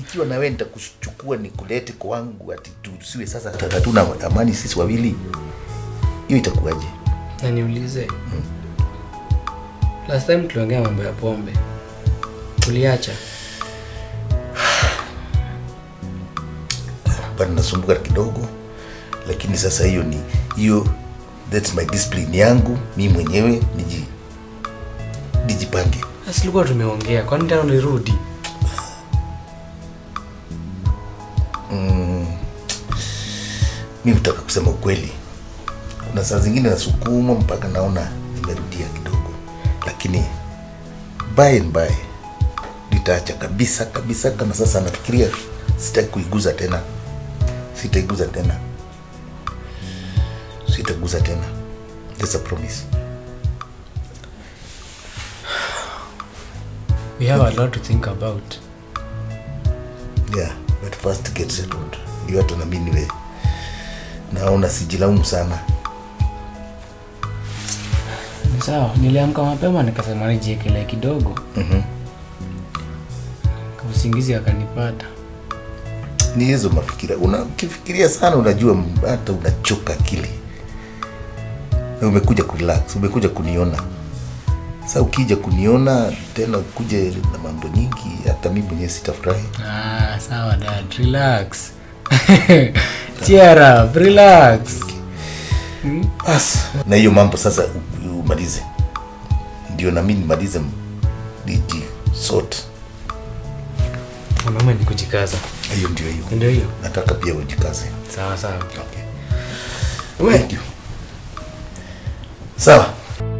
nikiwa na wewe nitakuchukua nikulete kwangu ati tusiwe sasa hatuna amani sisi wawili hiyo itakuwaje na niulize last time tuliongea mambo ya pombe uliacha bado nasumbuka kidogo lakini sasa hiyo ni hiyo that's my discipline yangu mi mwenyewe niji nijipange Sasa tulikuwa tumeongea kwani tena ulirudi mi hutaka kusema ukweli kuna saa zingine nasukuma mpaka naona nimerudia kidogo lakini by and by nitaacha kabisa kabisa kama sasa nafikiria sitaki kuiguza tena sitaiguza tena sitaguza tena That's a promise we have a lot to think about yeah but first get settled hiyo hata nami niwe naona sijilaumu sana Ni sawa niliamka mapema nikasema nijiekelee kidogo Mhm. usingizi akanipata ni hizo mafikira una ukifikiria sana unajua m- hata unachoka akili na umekuja kurelax umekuja kuniona sa ukija kuniona tena ukuje na mambo nyingi hata mi mwenyewe sitafurahi ah, sawa dad relax cheer up relax bas na hiyo mambo sasa u- umalize ndio nami nimalize m- niji sort mwanaume ni kujikaza hiyo ndio hiyo ndio hiyo nataka pia ujikaze sawa sawa okay. Thank you. sawa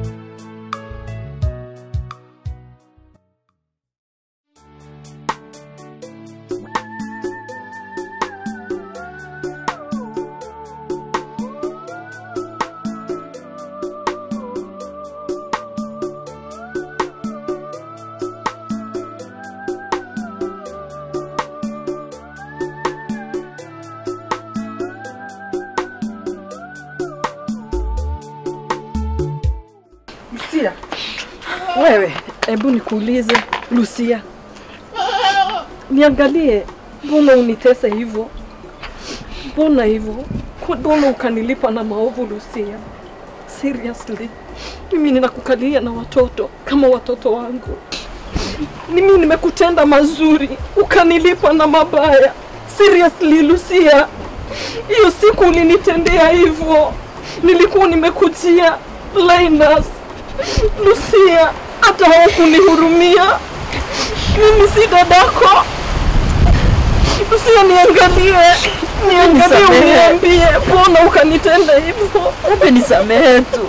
Lucia, wewe, hebu nikuulize Lucia, niangalie, mbona unitese hivyo? Mbona hivyo? Kwa- Mbona ukanilipa na maovu Lucia? Seriously, mimi ninakukalia na watoto kama watoto wangu. Mimi nimekutenda mazuri, ukanilipa na mabaya. Seriously Lucia, hiyo siku ulinitendea hivyo, nilikuwa nimekujia Linus Lucia, hata haukunihurumia. Mimi si dadako. Lucia, niangalie, niangalie, Nisamehe. uniambie, mbona ukanitenda hivyo? Hebu nisamehe tu.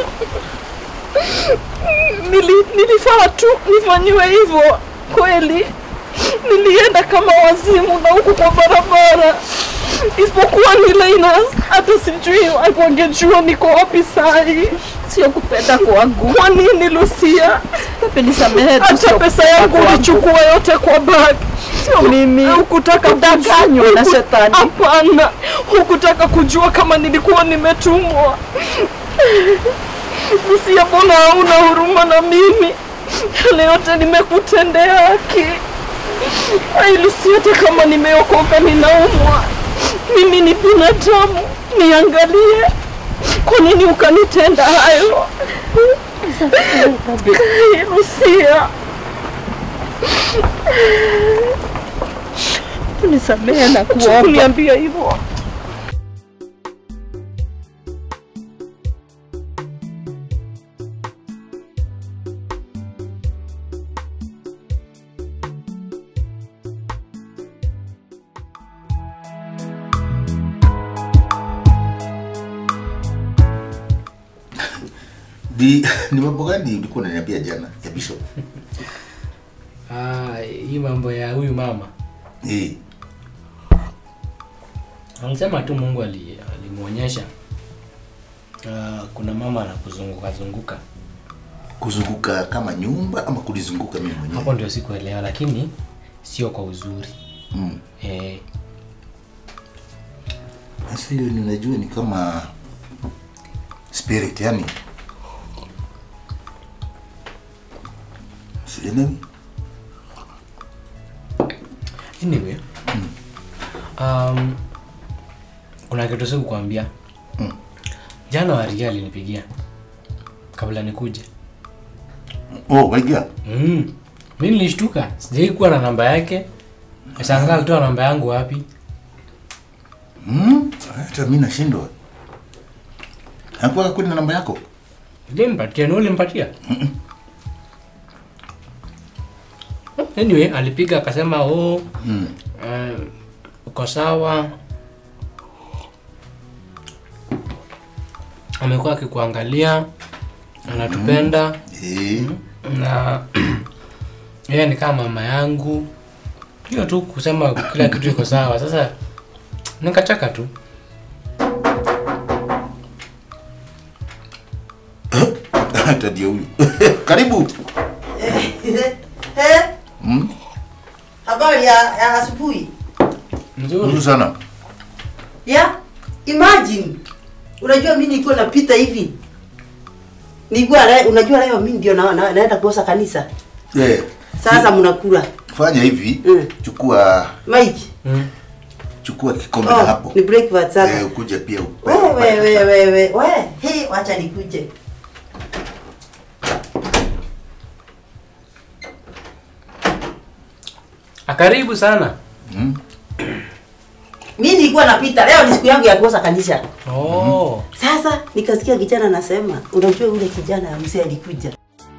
Nili, nilifaa tu nifanyiwe hivyo kweli. Nilienda kama wazimu na huku kwa barabara, isipokuwa ni Linus. Hata sijui angejua niko wapi sahi. Sio kupenda kwangu. Kwa nini Lucia? Hebu nisamehe tu. Hata sio pesa kupenda yangu kwangu. ulichukua yote kwa bag. Sio mimi. Hukutaka Kudanganywa na huku- shetani. Hapana, hukutaka kujua kama nilikuwa nimetumwa. Lucia, mbona hauna huruma na mimi? Yale yote nimekutendea haki. Ai Lucia, hata kama nimeokoka ninaumwa, mimi ni binadamu, niangalie. Kwa nini ukanitenda hayo? Ai, Lucia. Nisamehe na kuomba. Kuniambia hivyo. Di, ni mambo gani ulikuwa unaniambia jana ya bishop ah, hii mambo ya huyu mama eh alisema tu mungu ali- alimwonyesha uh, kuna mama anakuzunguka zunguka kuzunguka kama nyumba ama kulizunguka mimi mwenyewe hapo ndio sikuelewa lakini sio kwa uzuri mm. eh, Sasa hiyo ninajua ni kama spirit yani sielewi anyway Um, kuna kitu siku kuambia. Mm. Jana Waria alinipigia kabla nikuje. Oh, waigia. Mm. Mimi nilishtuka, sijai kuwa na namba yake. Nashangaa alitoa namba yangu wapi? Mm. Hata mimi nashindwa. Hakuwa kuna namba yako? Ndiye nipatia, ni ulimpatia? Anyway, alipiga akasema oh, Mm. uh, uko sawa. Amekuwa akikuangalia, anatupenda Eh. na yeye ni kama mama yangu. Hiyo tu kusema kila kitu iko sawa. Sasa nikachaka tu. Hata ndio huyu. Karibu. Eh, Mm. habari ya, ya asubuhi Nzuri. Nzuri sana. ya imagine unajua mi nilikuwa napita hivi nilikuwa le- unajua leo mi ndio na, na, naenda kuosa kanisa Eh. sasa mnakula Fanya hivi. Mm. Chukua Mike Mm. chukua kikombe oh, hapo. ni breakfast sasa Eh, ukuje pia. upe- wewe wewe wewe we he wacha nikuje Akaribu sana. Mm. mi nilikuwa napita leo ni siku yangu ya kuosa kanisa Oh. sasa nikasikia kijana anasema unajua ule kijana mzee alikuja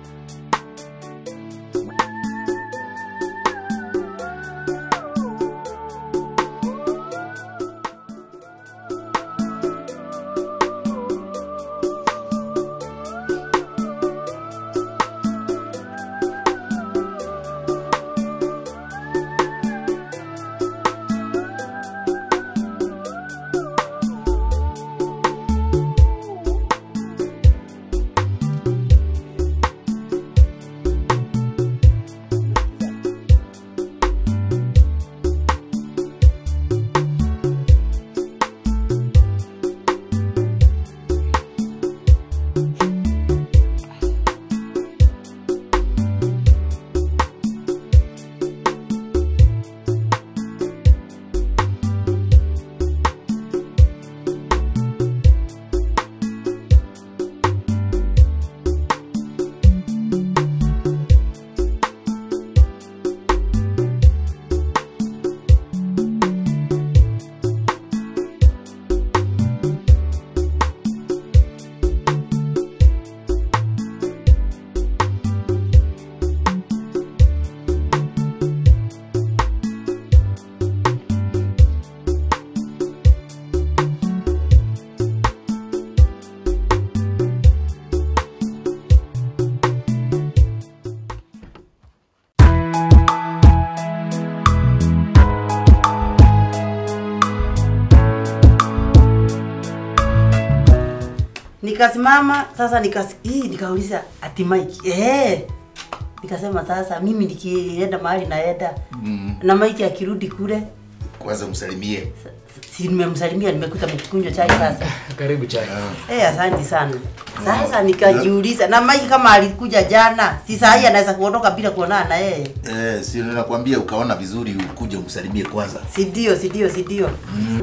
nikasimama sasa nikas, hii nikauliza ati Mike eh nikasema sasa mimi nikienda mahali naenda Mm. na Mike akirudi kule Kwanza msalimie. si nimemsalimia nimekuta mkunywa chai sasa Karibu chai. eh asante sana sasa nikajiuliza na Mike kama alikuja jana si saa hii anaweza kuondoka bila kuonana na yeye Eh, si nakwambia ukaona vizuri ukuje umsalimie kwanza. si ndio si ndio si ndio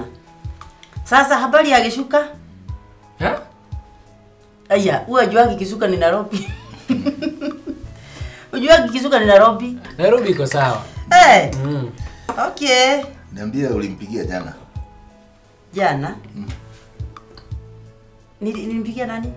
sasa habari akishuka Ha? aya huwa juagi kisuka ni Nairobi ujuagi kisuka ni Nairobi Nairobi iko sawa. eh Mm. okay Niambia ulimpigia jana. jana Nili- nilimpigia nani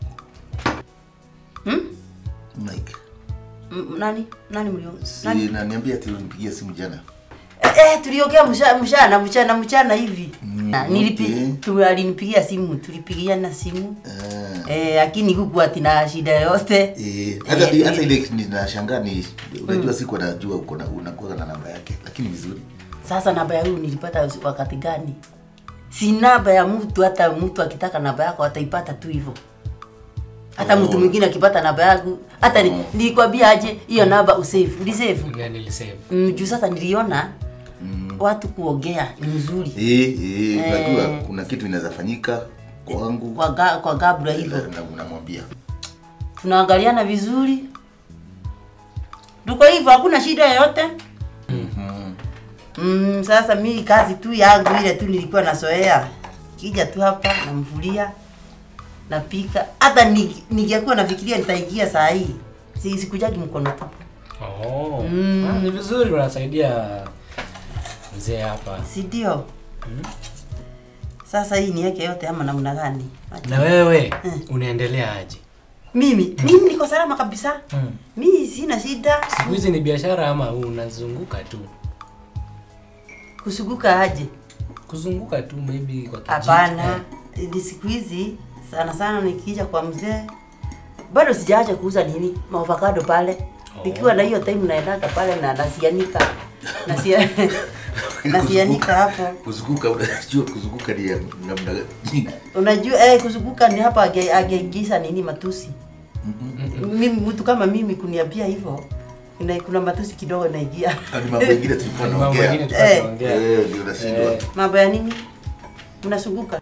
hmm? Mike. M- nani nani mlio Si nani na niambia ati ulimpigia simu jana. eh, eh tuliongea msha- mchana mchana mchana hivi Mm, Na, nilipi okay. tu alinipigia simu tulipigiana simu Eh. eh lakini hukuwa tina shida yoyote Eh, hata Eh, hata eh. ile ninashangaa ni unajua siku najua uko na unakuwa na namba yake lakini vizuri. sasa namba ya huyu nilipata wakati gani si namba ya mtu hata mtu akitaka namba yako ataipata tu hivyo hata mtu Oh. mwingine akipata namba yangu hata ni- Oh. nilikwambia aje hiyo namba usave ulisave Ndio nilisave. Mm, juu sasa niliona Mm. watu kuongea ni mzuri Eh, eh, Eh. unajua kuna kitu inaweza fanyika kwangu kwa, ga, kwa gabra hivyo na unamwambia. tunaangaliana vizuri tuko hivyo hakuna shida yoyote Mhm. Mm, sasa mi kazi tu yangu ile tu nilikuwa nazoea. Kija tu hapa namvulia napika. Hata ni- ningekuwa nafikiria nitaingia saa hii. Si sikujagi mkono tupu. Oh. Mm. Ah, ni vizuri unasaidia mzee hapa. Si ndio? Sasa hii niweke yote ama namna gani? Acha. Na wewe Mm. unaendelea aje? Mimi mimi niko salama kabisa. Mm. Mimi sina shida. Siku hizi ni biashara ama unazunguka tu? Kusuguka aje? Kuzunguka tu maybe kwa kijiji. Hapana, Eh. ni siku hizi sana sana nikija kwa mzee bado sijaacha kuuza nini maavocado pale. Nikiwa na hiyo time naendaka pale na nasianika nasia nasianika hapo. Kuzunguka unajua kuzunguka ni ya namna gani? Unajua eh, kuzunguka ni hapa age- ageingiza nini matusi. Mimi mtu kama mimi kuniambia hivyo ina kuna matusi kidogo naingia. Ni mambo mengine tulikuwa Ni mambo mengine naongea. Eh. tulikuwa tunaongea. Eh, ndio nashindwa. Eh. Mambo ya nini? Mnazunguka.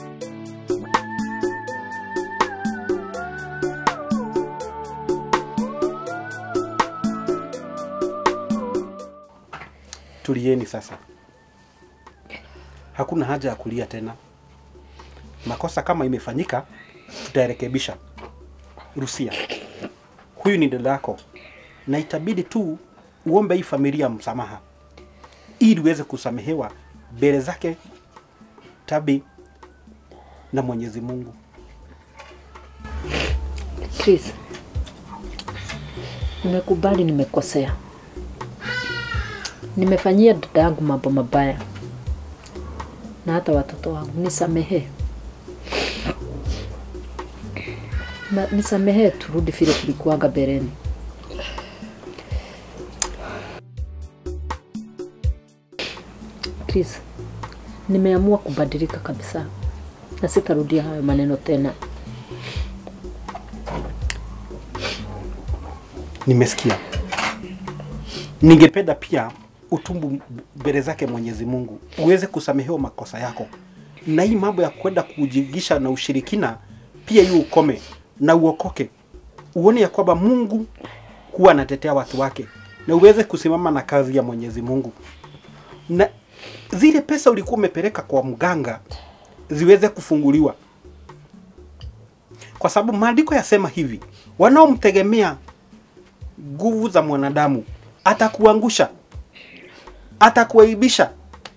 Tulieni sasa, hakuna haja ya kulia tena. Makosa kama imefanyika, tutayarekebisha. Rusia, huyu ni dada yako, na itabidi tu uombe hii familia msamaha ili uweze kusamehewa mbele zake Tabi na Mwenyezi Mungu. Chris, nimekubali nimekosea, nimefanyia dada yangu mambo mabaya na hata watoto wangu, nisamehe na nisamehe, turudi vile tulikuwaga bereni. Chris, nimeamua kubadilika kabisa na sitarudia hayo maneno tena. Nimesikia. Ningependa pia utumbu mbele zake Mwenyezi Mungu uweze kusamehewa makosa yako, na hii mambo ya kwenda kujigisha na ushirikina pia hiyo ukome na uokoke, uone ya kwamba Mungu huwa anatetea watu wake, na uweze kusimama na kazi ya Mwenyezi Mungu, na zile pesa ulikuwa umepeleka kwa mganga ziweze kufunguliwa, kwa sababu maandiko yasema hivi, wanaomtegemea nguvu za mwanadamu atakuangusha, atakuaibisha.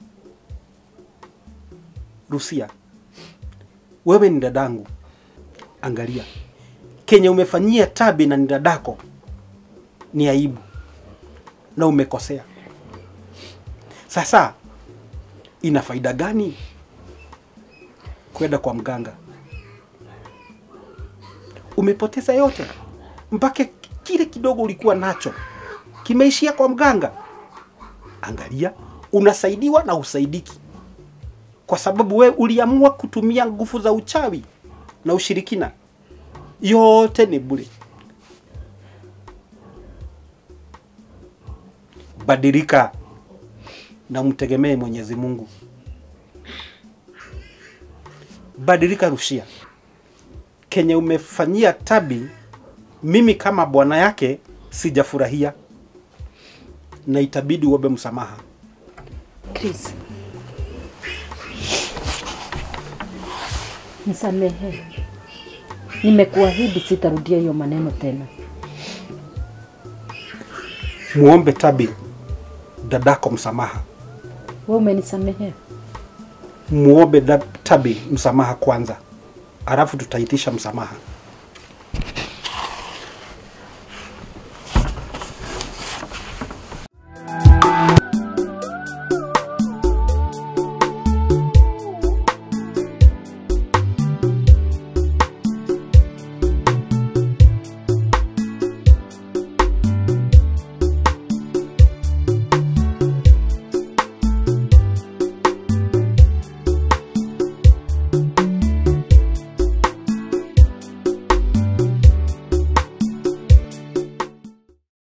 Rusia, wewe ni dadangu, angalia kenye umefanyia Tabi na ni dadako ni aibu na umekosea. Sasa ina faida gani kwenda kwa mganga? Umepoteza yote mpaka kile kidogo ulikuwa nacho kimeishia kwa mganga. Angalia, unasaidiwa na usaidiki, kwa sababu we uliamua kutumia nguvu za uchawi na ushirikina. Yote ni bure. Badilika na mtegemee Mwenyezi Mungu. Badilika, Rushia. Kenye umefanyia Tabi mimi kama bwana yake sijafurahia na itabidi uombe msamaha. Chris, nisamehe, nimekuahidi sitarudia hiyo maneno tena. Muombe Tabi dadako msamaha, Wewe umenisamehe? muombe da- Tabi msamaha kwanza, alafu tutaitisha msamaha.